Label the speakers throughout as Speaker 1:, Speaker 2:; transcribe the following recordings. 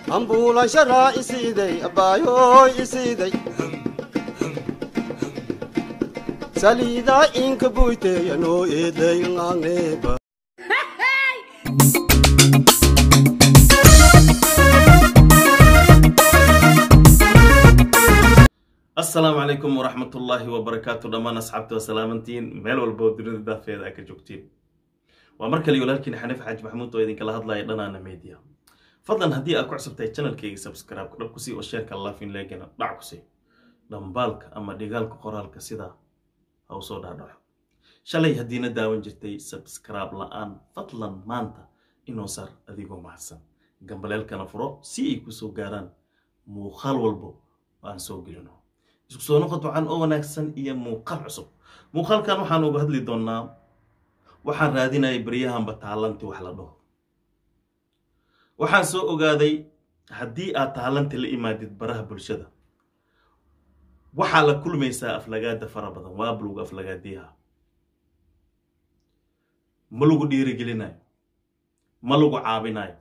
Speaker 1: ambuulanshara isiiday abbaayoy isiiday saliidaa inka buyteya noo eeday ngaangeeba
Speaker 2: asalaamu calaykum waraxmatullaahi wabarakaatu dhammaan asxaabta waa salaamantiin meel walba oo dunida daafeeda a ka joogtiin waa mar kale walaalkiin xaniif xaaji maxamuud oo idinkala hadlaya dhanaana media fadlan haddii aad ku cusubtahay channelkayga subscribe dhab kusii oo sheerka laafin leegana dhac kusii dhambaalka ama dhigaalka qoraalka sidaa ha u soo dhaadhaco shalay haddiina daawan jirtay subscribe la-aan fadlan maanta inoo saar adigoo mahadsan gambaleelkana furo si ay kusoo gaaraan muuqaal walbo aan soo gelino isku soo noqod wacan oo wanaagsan iyo muuqaal cusub muuqaalkan waxaan uga hadli doonnaa waxaan raadinayay baryahanba taalanti wax la dhaho waxaan soo ogaaday haddii aad taalanti la imaadid baraha bulshada waxaa la kulmaysaa aflagaada fara badan waa bulugu aflagaadiyaha ma lagu dhiirigelinayo ma lagu caabinayo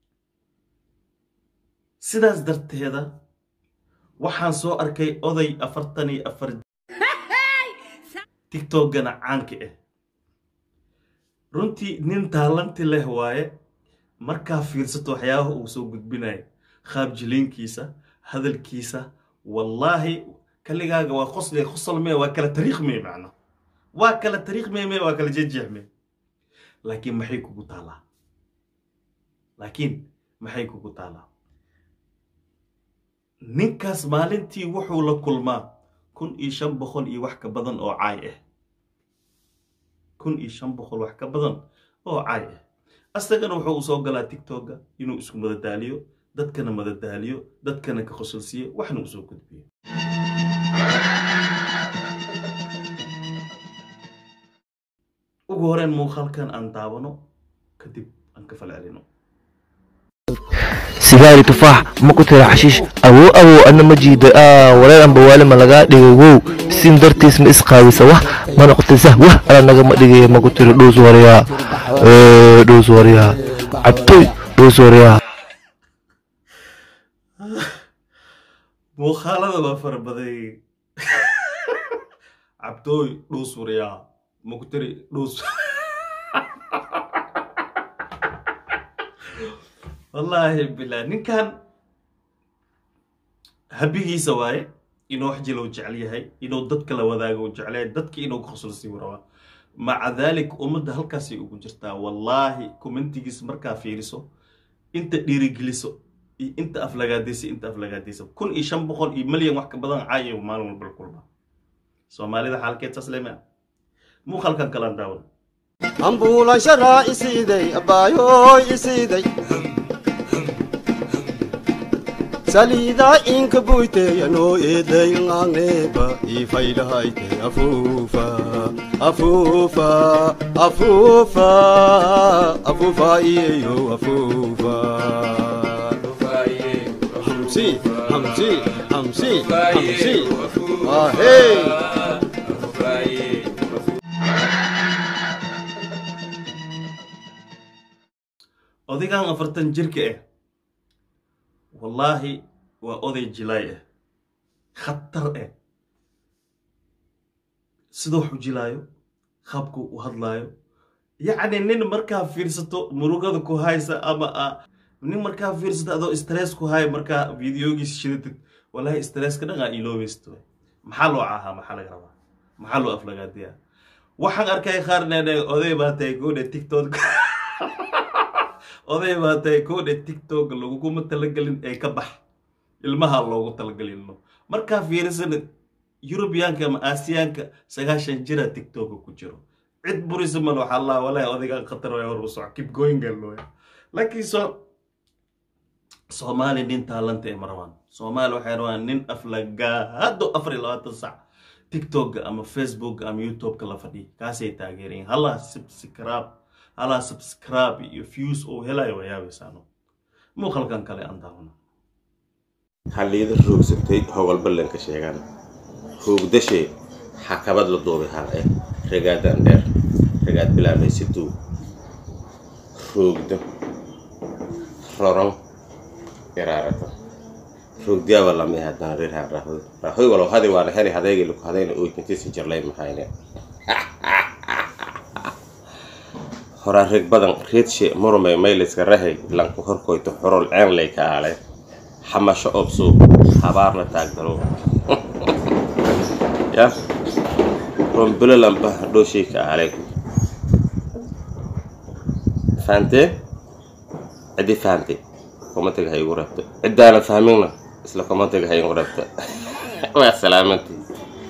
Speaker 2: sidaas darteeda waxaan soo arkay oday afartan iyo afar tigtokgana caanka ah runtii nin taalanti leh waaye markaa fiirsato waxyaabaha uu soo gudbinayo qaab jiliinkiisa hadalkiisa wallaahi kaligaaga waa qosle qosol mee waa kala tariikh mee macno waa kala tariikh mee mee waa kala jejeex mee laakiin maxay kugu taalaa laakiin maxay kugu taalaa ninkaas maalintii wuxuu la kulmaa kun iyo shan boqol iyo wax ka badan oo caay ah kun iyo shan boqol wax ka badan oo caay ah asagana wuxuu u soo galaa tigtokga inuu isku madadaaliyo dadkana madadaaliyo dadkana ka qosolsiiyo waxna usoo gudbiyo ugu horeen muuqaalkan aan daawano kadib aan ka falcelino
Speaker 3: sigaari tufaax ma ku tira xashiish awow awow adna ma jiida aa wareer amba waali ma lagaa dhigay wow sin dartiis ma isqaawisa wah ma noqotay sah wah ala nagama dhigaya ma ku tiri dhuus waryaa dhuus waryaa cabtoy dhuus waryaa
Speaker 2: muuqaalada waa fara baday cabdooy dhuus waryaa ma ku tiri dhuus wallaahi bilaa ninkan habigiisa waaye inuu wax jilo jecel yahay inuu dadka la wadaago u jecel yahay dadka inuu ka qosolsii rabaa maca daalik ummadda halkaasay ugu jirtaa wallaahi commentigiis markaa fiiriso inta dhiirigeliso iyo inta aflagaadaysa inta aflagaadaysa kun iyo shan boqol iyo milyan wax ka badan caayo maalin walba la kulma soomaalida xaalkeed saas lema muuqaalkan kalaan daawan
Speaker 1: ambuulanshara isiiday abbaayoy isiiday saliidaa inka buyteya noo eeday ngaangeeba ifaylahayte afuufa afuufa afuufa afuufa iyeyo afuufa hamsi hamsi hamsi hamsi ahey
Speaker 2: odaygan afartan jirka ah wallaahi waa oday jilaay ah khatar ah siduu wax u jilaayo qaabku u hadlaayo yacni nin markaa fiirsato murugada ku haysa ama a nin markaa fiirsato adoo stress ku haya markaa videogiis shidatid wallaahi stresska dhangaa iloobaysto maxaa loo caahaa maxaa laga rabaa maxaa loo aflagaadiyaa waxaan arkay qaar nene oday baa tahay goodhe tiktok oday baa tahay koodhe tigtog laguguma talagelin ee ka bax ilmaha loogu talagelino markaa fiirisana yurubiyaanka ama aasiyaanka sagaashan jira tigtoga ku jiro cid burisa mal waxaa laa walahi odaygan khatar way hor u soco keep going galooya laakiin so soomaali nin taalanta ee marwaan soomaali waxay rabaan nin aflagaado afar iyo labaatan sac tigtogga ama facebook ama youtubeka la fadhiya kaasay taageerayin halaa subscribe halaa subscribe iyo views oo helayo waa yaabaysaano muuqalkan kale aan daawano
Speaker 4: halliida roogsatay howal ballanka sheegaan roogdashe xakabad la duubay hal eh ragaadan dheer ragaad bilaabay siduu roogdo roron iraarata rogdiyaaba lamay haddana reer haan raahoy raahoy walow hadi waana heli hadeegi laku hadayna ooykantiisa jarlay maxayne horaa reg badan reedshe murmay mayliska rahay lanku horkoyto xorol ceenlay ka aale xamasho obso habaarna taagdalo ya rombilo lamba hadhooshay ka aale fahamtee ciddii fahamtay komatiga ha igu rabto ciddaanan fahminna isla komatiga ha igu rabto waa salaamantii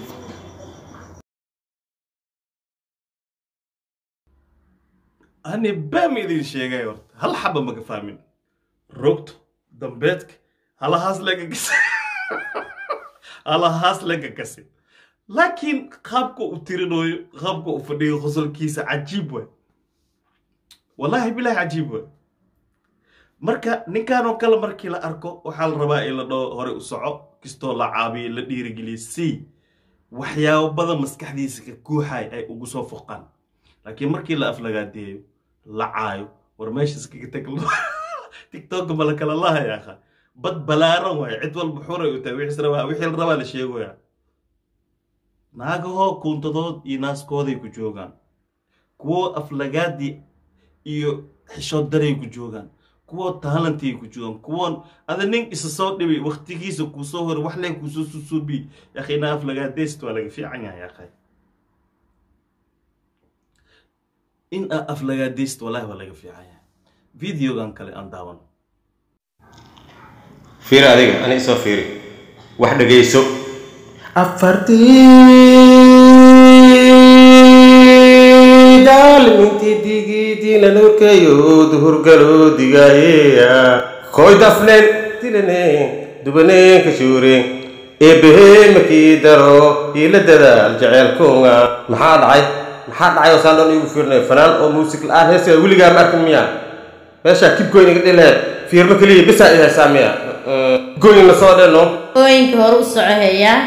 Speaker 2: hani baam idin sheegay horta hal xaba maga fahmin rogto dambeedka halahaas laga gasa halahaas laga gasi laakiin qaabka u tirinayo qaabka u fadhiyo qosolkiisa cajiib waay wallaahi bilaahi cajiib waay marka ninkanoo kale markii la arko waxaa la rabaa in la dhao hore u soco kastoo la caabiyo la dhiirigeliyo si waxyaabo badan maskaxdiisa ka guuxay ay ugu soo foqaan laakiin markii la aflagaadeeyo la caayo war meesha iskaga tag tiktoka ma la kala lahaya akha bad balaaran waay cid walba xuray u tahay wixii rabaa wixii la rabaa la sheegaya naagahoo kuuntadood iyo naaskooday ku joogaan kuwo aflagaadii iyo xishood daray ku joogaan kuwo taalantiay ku joogaan kuwoon ada nin isa soo dhibay waktigiisa kuu soo horay wax lee kuusoo susuubi yakhina aflagaadeyst waa laga fiican yahay akhay in aa aflagaadeyst wallahi waa laga fiican yahay videogan kale aan daawano
Speaker 4: fiiri adiga ani isoo fiiri wax dhegayso afartii daalmintii digidiina nuurkayo duhurgaloo digaayeya koy dafleen dilaneen dubaneen kashuureen eebbahee makii daro hiila dadaal jeceelkunga maxaa dhacay maxaa dhacay oo saan dhan igu fiirnay fanaan oo muusik la-aan heeska weligaa ma arkin miya meeshaa kibgoyn iga dhileed fiirmo keliya bisaa i haysaa miya goyn na soo dheno
Speaker 5: ooyinka hore u soco heeyaa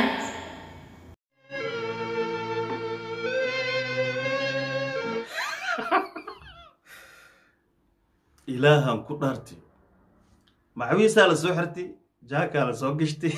Speaker 2: ilaahan ku dhaartay macawiisaa la soo xirtay jaakaa la soo gashtay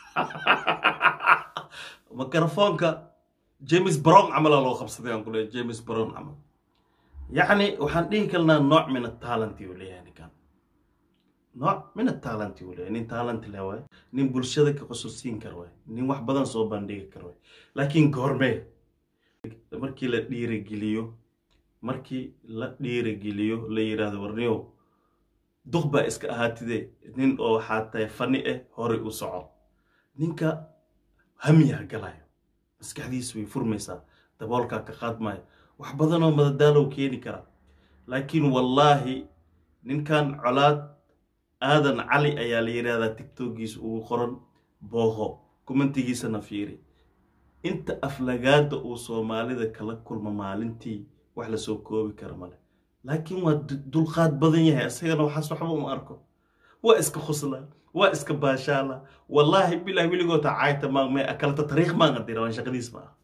Speaker 2: mikrofoonka james brown camalaa loo qabsaday aan ku leeyahay james brown camal yacni waxaan dhihi karnaa nooc min atalanti uu leeyahay ninkan nooc min atalanti uu leeyahay nin talent leh waay nin bulshada ka qosolsiin kara waay nin wax badan soo bandhigi kara waay laakiin goormee markii la dhiirigeliyo markii la dhiirigeliyo la yidhaahdo warniyow duq baa iska ahaatide nin oo waxaa tahay fani ah horay u soco ninka hamiyaa galayo maskaxdiisu way furmaysaa daboolkaa ka qaadmaya wax badanoo madadaalow keeni kara laakiin wallaahi ninkan colaad aadan cali ayaa la yidhaahdaa tiktokiisa ugu qoran booqo kumantigiisana fiiri inta aflagaada uu soomaalida kala kulmo maalintii wax lasoo koobi kara male laakiin waa dulqaad badan yahay isagana waxaas waxba uma arko waa iska khuslaa waa iska baashaala wallaahi bilahi weligoota caayta maagmay akalata tariikh maan adira waan shaqadiis ma ah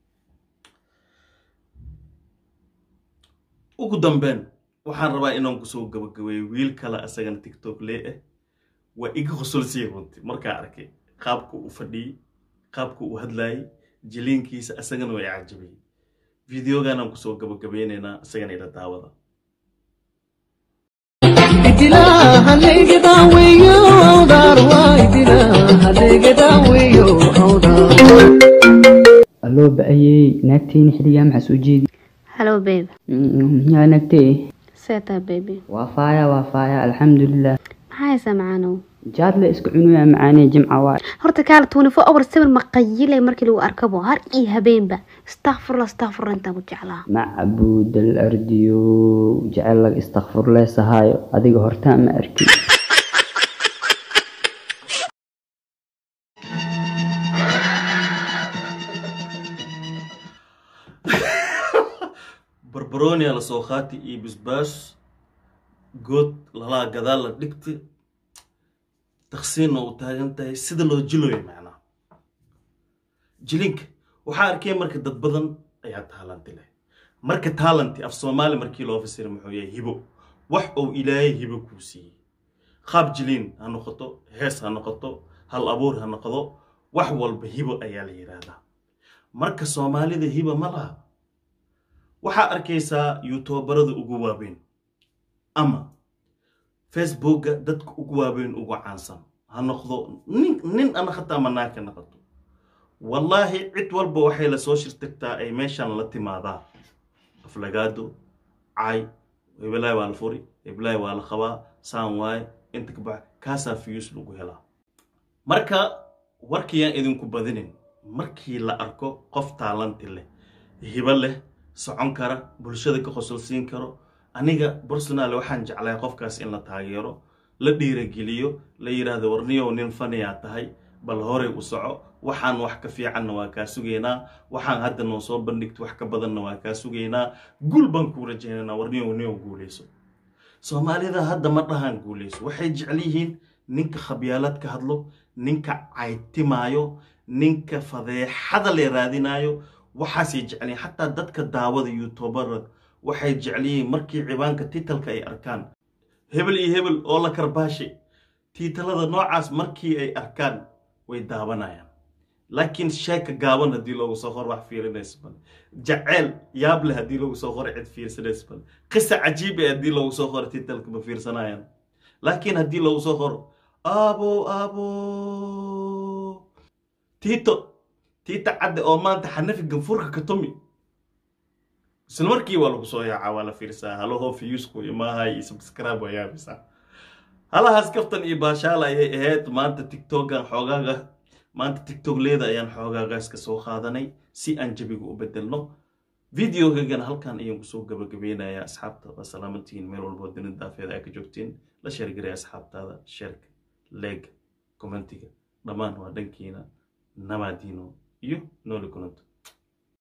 Speaker 2: ugu dambeyn waxaan rabaa inaan kusoo gabagabeeyo wiil kale asagana tiktok lee ah waa iga qosolsiya runti markaa arkay qaabka uu fadhiyey qaabka uu hadlaayey jiliinkiisa asagana waa i cajabiyey videoganaan kusoo gabagabeynaynaa isagana ila daawada
Speaker 6: aloo ba-ayey naagteyni xiligaa maxaa soo jeedi
Speaker 7: Hello, babe.
Speaker 6: yaa naagtey
Speaker 7: Seta, baby.
Speaker 6: waa faaya waa faaya alxamdulilah
Speaker 7: maxaa haysaa macaanow
Speaker 6: jaadle iska cunuyaa macaanee jimca waay
Speaker 7: horta kaala twenty four hour sawir ma qayilay markii lagu arkabo har iyo habeenba istakfurla istakfurla intaan ku jeclaa
Speaker 6: macbuudal ardiyo jecel laga istakfurleysahaayo adiga hortaa ma arkin
Speaker 2: barbaronia lasoo qaati iyo bisbaas good lalaa gadaal la dhigti taqsiinna u taagan tahay sida loo jiloyo macnaha jilinka waxaa arkay marka dad badan ayaa taalanti leh marka taalanti af soomaali markii loo fasira muxuu yahay hibo wax uu ilaahay hibo kuu siiyey qaab jiliin ha noqoto hees ha noqoto hal abuur ha noqdo wax walba hibo ayaa la yidhaahdaa marka soomaalida hibo ma laha waxaa arkaysaa yuutubarada ugu waaweyn ama facebookga dadka ugu waaweyn ugu caansan ha noqdo nin nin ama hataa manaa ka noqoto wallaahi cid walba waxay lasoo shirtagtaa ay meeshan la timaadaa aflagaado cay hebelaay waa la furi hebelaay waa la qabaa saan waaye inta ka bax kaasaa fiyuus lagu helaa marka warkiyaan idinku badinin markii la arko qof taalanti leh hibo leh socon kara bulshada ka qosolsiin karo aniga personal waxaan jeclay qofkaas in la taageero la dhiirageliyo la yidhaahdo warniyow nin faniyaa tahay bal horey u soco waxaan wax ka fiicanna waa kaa sugaynaa waxaan hadda noo soo bandhigto wax ka badanna waa kaa sugaynaa guul baan kuu rajaynaynaa warniyow niyow guuleyso soomaalida hadda ma dhahaan guuleyso waxay jecel yihiin ninka khabyaalad ka hadlo ninka caytimaayo ninka fadeexada le raadinaayo waxaasay jecel yihiin xataa dadka daawada youtubera waxay jecel yihiin markii cibaanka titalka ay arkaan hebel iyo hebel oo la karbaashay tiitalada noocaas markii ay arkaan way daawanayaan laakiin sheeka gaaban haddii loogu soo qor wax fiirinaysa bal jaceyl yaab leh haddii loogu soo qoro cid fiirsanaysa bal qisa cajiib eh haddii loogu soo qoro titalka ma fiirsanayaan laakiin haddii loogu soo qoro aabo aabo tiito tiita cadde oo maanta xanafi ganfurka ka tumi isla markii waa lagu soo yaacaa waa la fiirsaa halaho fiyusku imaahay iyo subscribe waa yaabisaa halahaas kaftan iyo baashaal ayay ahayd maanta tiktokan xoogaaga maanta tiktok leeda ayaan xoogaagaas ka soo qaadanay si aan jabiga u bedelno videogagana halkan ayaan kusoo gabagabeynayaa asxaabta waa salaamantihiin meel walboo dunida daafeeda ay ka joogtiin la sheergaray asxaabtaada sheerka leeg commentiga dhammaan waa dhankiina namaadiino iyo nooli kulanto